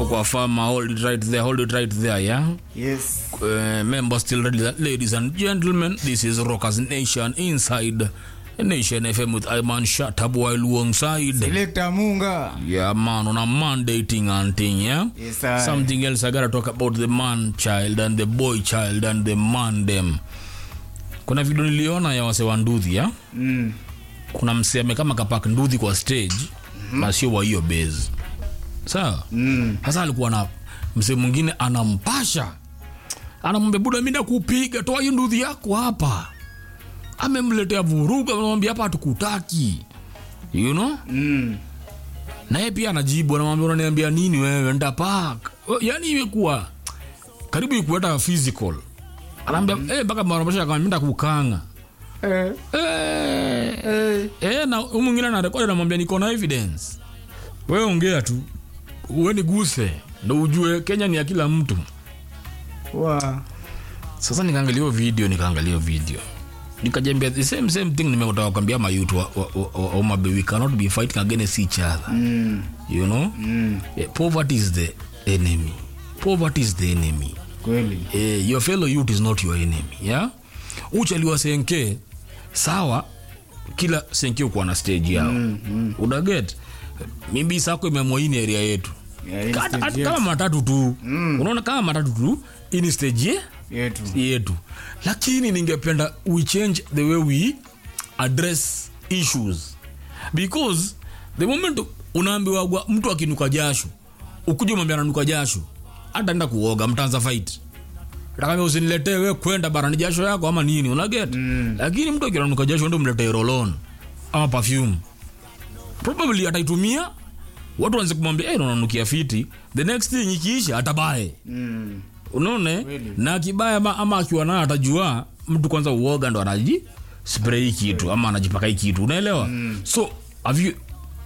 hapo kwa farmer hold it right there hold it right there yeah Yes. uh, members still ready ladies and gentlemen this is rockers nation inside nation fm with iman shatab while alongside Selector Munga. yeah man on a man dating and thing yeah Yes, sir. something else i gotta talk about the man child and the boy child and the man them kuna video niliona ya wase wa nduthi ya Mm. kuna mseme kama kapak nduthi kwa stage mm-hmm. na sio wa hiyo base sawa Mm. sasa alikuwa na msee mwingine anampasha anamwambia buda mi nakupiga toa hiyo nduthi yako hapa amemletea vurugu anamwambia hapa hatukutaki you know Mm. naye pia anajibu anamwambia unaniambia nini wewe ndapak yani imekuwa karibu ikueta physical anaambia mm. eh, mpaka marambasha akamwambia kukanga Eh. eh, Eh. eh, na huyu mwingine anarekodi anamwambia niko na evidence wewe ongea tu uweni guse ndo ujue kenya ni ya kila mtu Wa. sasa nikaangalia hiyo video nikaangalia hiyo video nikajambia the same same thing nimekutaka kwambia mayut wa, wa, wa, wa, wa we cannot be fighting against each other Mm. you know Mm. yeah, poverty is the enemy poverty is the enemy Kweli. eh, your fellow youth is not your enemy yeah uchaliwa senke sawa kila senke ukuwa na stage yao mm, mm. udaget mimbi sako imeamua hii ni area yetu Yeah, hii Hata- stage hata yetu. kama matatu tu mm. unaona kama matatu tu hii ni stage ye Yetu. yetu lakini ningependa we change the way we address issues because the moment unaambiwa mtu akinuka jasho ukuja mwambia ananuka jasho hata enda kuoga mtaanza fight takambia usiniletee we kwenda barani jasho yako ama nini unaget mm. lakini mtu akinanuka jasho ndo mletee rolon ama perfume probably ataitumia watu wanze kumwambia hey, unanukia fiti the next thing ikiisha atabae Mm. unaone Kweli. na akibaya ama, ama akiwa nayo atajua mtu kwanza uoga ndo anaji spray hii kitu ama anajipaka hii kitu unaelewa mm. so have you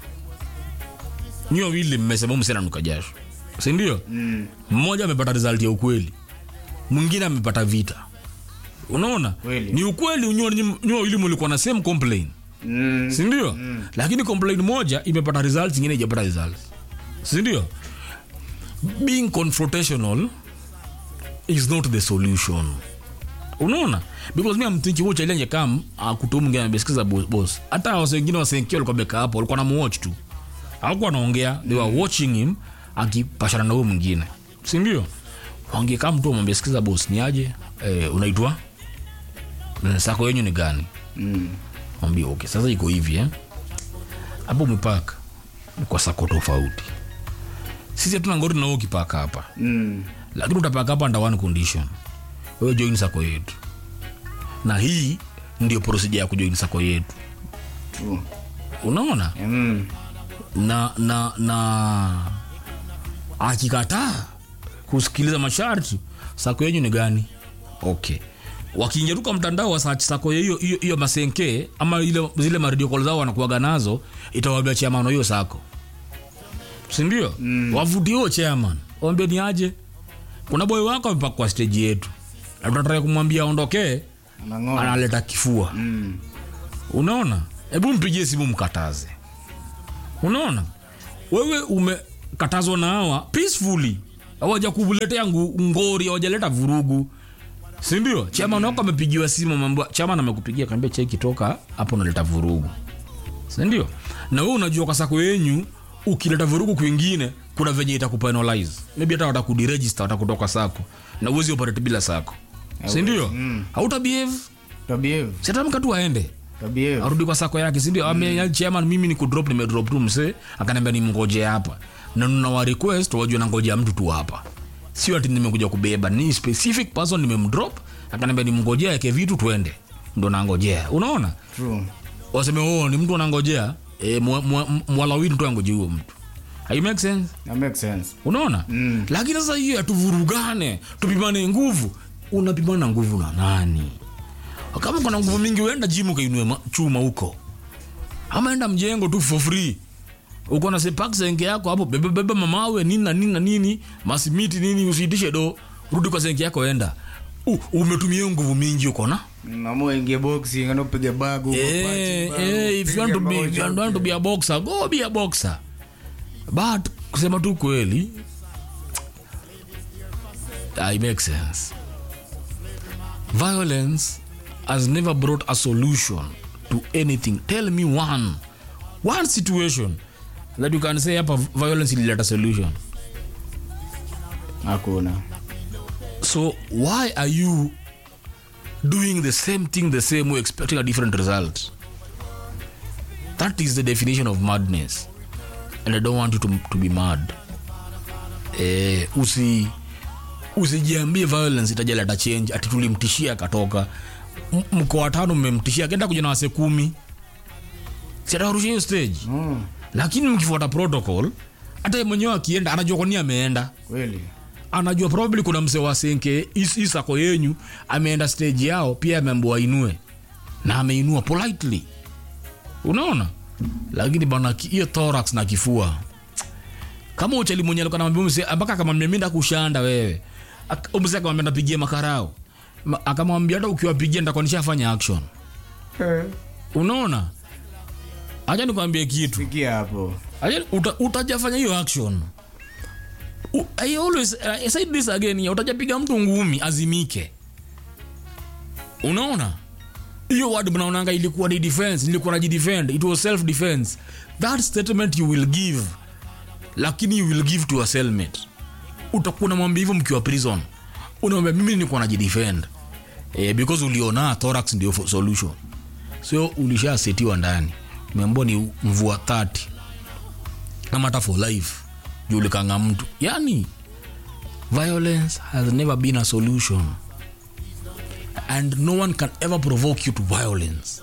nyi wawili mmesema msena nuka jasho sindio Mm. mmoja amepata result ya ukweli mwingine amepata vita unaona Kweli. ni ukweli nyi wawili mulikuwa na same complain Mm. sindio mm. lakini complain moja imepata results ingine ijapata results sindio being confrontational is not the solution unaona because mi amthinki wo challenge kam akutu mwingine amesikiza bo- boss hata wase wengine wasenkia walikuwa beka hapo walikuwa namuwatch tu hawakuwa wanaongea they were watching him akipashana na huyo mwingine sindio wangekaa mtu amwambia sikiza boss ni aje eh, unaitwa Eh, sako yenyu ni gani Mm. mwambia okay sasa iko hivi eh? hapo umepaka ni kwa sako tofauti sisi hatuna ngori na wewe ukipaka hapa Mm. lakini utapaka hapa under one condition wewe join sako yetu na hii ndio procedure ya kujoin sako yetu True. unaona Mm. na na na akikataa kusikiliza masharti sako yenyu ni gani okay wakiingia tu kwa mtandao wa search sako hiyo hiyo hiyo masenke ama ile zile maridio call zao wanakuaga nazo itawaambia chairman wa hiyo sako sindio mm. wavutie huo chairman waambie ni aje kuna boy wako amepaka kwa stage yetu na tunataka kumwambia aondokee Anang'oa. analeta kifua Mm. unaona hebu mpigie simu mkataze unaona wewe umekatazwa na hawa peacefully hawaja kuletea ngu- ngori hawajaleta vurugu sindio chaman wako amepigiwa simu mambo chaman amekupigia kaambia cheki toka hapo unaleta vurugu sindio na wewe unajua kwa sako yenyu ukileta vurugu kwingine kuna venye itakupenalize maybe hata watakudiregister watakutoka sako na uwezi operate bila sako sindio Mm. hautabehave Tabievu. siatamka tu aende Tabievu. arudi kwa sako yake sindio mm. chairman mimi ni kudrop nimedrop tu msee akaniambia nimngoje hapa na nina wa request wajua nangojea mtu tu hapa sio ati nimekuja kubeba ni specific person nimemdrop akaniambia nimngojea yake vitu tuende ndo nangojea unaona True. waseme oh ni mtu anangojea e, mwalawini tu angoje huo mtu Hai make sense That makes sense. unaona Mm. lakini sasa hiyo atuvurugane tupimane nguvu unapimana nguvu na nani kama kuna nguvu mingi uenda jimu ukainue ma- chuma huko ama enda mjengo tu for free uko na sepak senke yako hapo bebebebe mamawe nini na nini na nini masimiti nini usiitishe do rudi kwa senke yako enda U, umetumia hiyo nguvu mingi uko na Mama ingie boxing, ana upige bagu. uko Eh, punching bag, eh, if you want to be, upige if you want to be a boxer, go be a boxer. But kusema tu kweli I make sense. Violence has never brought a solution to anything. Tell me one, one situation that you can say hapa violence ilileta solution. hakuna So why are you doing the same thing the same way, expecting a different result? That is the definition of madness, and I don't want you to, to be mad. Eh, usi usijiambie violence itajaleta change ati tulimtishia akatoka M- mko watano mmemtishia akaenda kuja na wase kumi siatawarusha hiyo stage mm. lakini mkifuata protocol hata yeye mwenyewe akienda anajua kwa nini ameenda kweli anajua probably kuna mse wa senke is- hii sako yenyu ameenda stage yao pia ameambiwa ainue na ameinua politely unaona lakini bana ki- hiyo thorax na kifua kama uchali mwenye alikuwa anamwambia mse mpaka akamwambia mimi ndakushanda wewe Ak- mse akamwambia ndapigie makarao Ma- akamwambia hata ukiwapigia ndakuwa nishafanya action unaona acha nikwambie kitu fikia hapo Aje, uta, utajafanya hiyo action U, I always I said this again ya, utajapiga mtu ngumi azimike unaona hiyo word mnaonanga ilikuwa ni defense nilikuwa najidefend it was self defense that statement you will give lakini you will give to a cellmate utakuwa unamwambia hivyo mkiwa prison unamwambia mimi nilikuwa najidefend eh, because uliona thorax ndio fo- solution so ulishasetiwa ndani umeambiwa ni mvua 30 kama hata for life juu ulikanga mtu yani violence has never been a solution and no one can ever provoke you to violence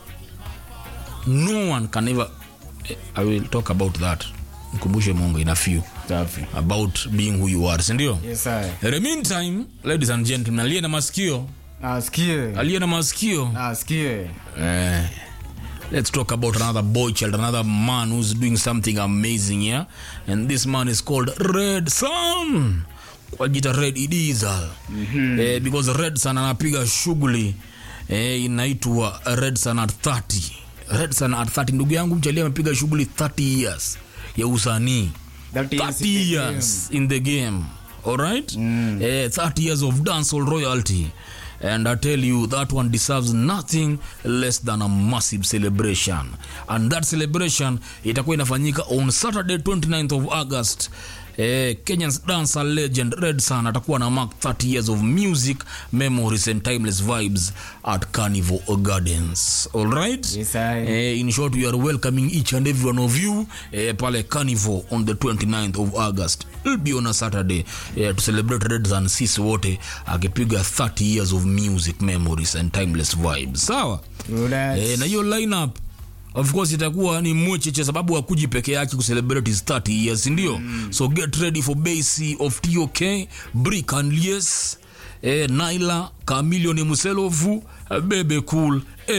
no one can ever Eh, i will talk about that mkumbushe mungu in a few safi about being who you are sindio yes I. In the meantime ladies and gentlemen aliye na masikio asikie aliye na masikio asikie Eh, let's talk about another boy child, another man who's doing something amazing here. And this man is called Red Sun. Kwa jita Red Idizal. Mm-hmm. Eh, because Red Sun anapiga shughuli eh, inaitwa Red Sun at 30. Red Sun at 30 ndugu yangu mchali amepiga shughuli 30 years ya usanii. That is 30 the years in the game all right mm. eh, 30 years of dancehall royalty and i tell you that one deserves nothing less than a massive celebration and that celebration itakuwa inafanyika on saturday 29th of august Eh, Kenyan's dancer legend Red Sun atakuwa na mark 30 years of music memories and timeless vibes at Carnival Gardens all right Yes, I. Eh, in short we are welcoming each and every one of you eh, pale carnival on the 29th of august It'll be on a saturday eh, to celebrate red sun sisi wote akipiga 30 years of music memories and timeless vibes sawa Relax. eh, na hiyo lineup of course itakuwa ni mwecheche sababu hakuji peke yake kucelebrate his 30 years ndio mm. so get ready for basi of tok brick and lies eh, naila kamilioni muselovu bebe cool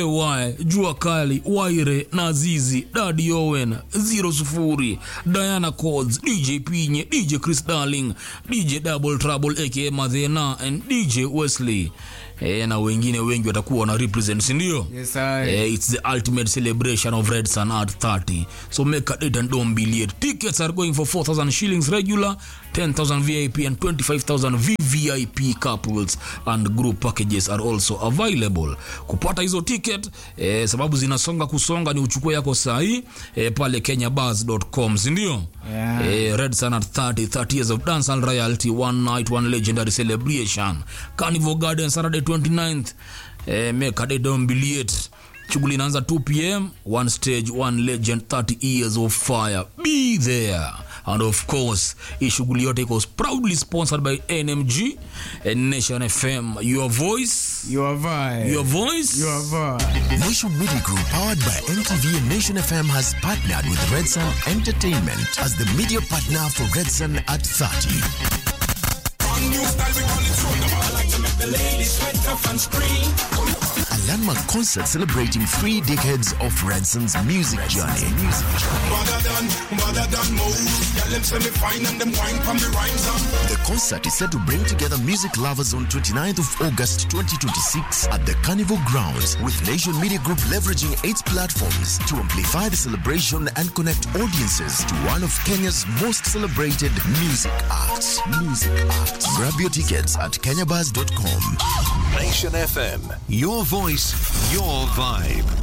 ay jua kali waire nazizi dadi owen zero sufuri diana cods dj pinye dj chris darling dj double trouble aka madhena and dj wesley eh, na wengine wengi watakuwa wana represent sindio Yes, I. Eh, it's the ultimate celebration of Red Sun at 30. So make a date and don't be late. Tickets are going for 4,000 shillings regular, 10,000 VIP, and 25,000 VVIP couples and group packages are also available. Kupata hizo ticket eh, sababu zinasonga kusonga ni uchukue yako sahi eh, pale kenyabars.com sindio? Yeah. Eh, Red Sun at 30, 30 years of dance and royalty, one night, one legendary celebration. Carnival Garden, Saturday 29th. Eh, make a day, don't be late. Shughuli inaanza 2 pm, one stage, one legend, 30 years of fire. Be there. And of course, hii shughuli yote iko proudly sponsored by NMG and Nation FM. Your voice, Your vibe. your voice. Your vibe. Nation Media Group, powered by MTV and Nation FM, has partnered with Red Sun Entertainment as the media partner for Red Sun at 30. A landmark concert celebrating three decades of Red Sun's music journey. The concert is set to bring together music lovers on 29th of August 2026 at the Carnival Grounds, with Nation Media Group leveraging its platforms to amplify the celebration and connect audiences to one of Kenya's most celebrated music acts. Music music acts. Grab your tickets at kenyabuzz.com. Nation FM. Your voice, your vibe.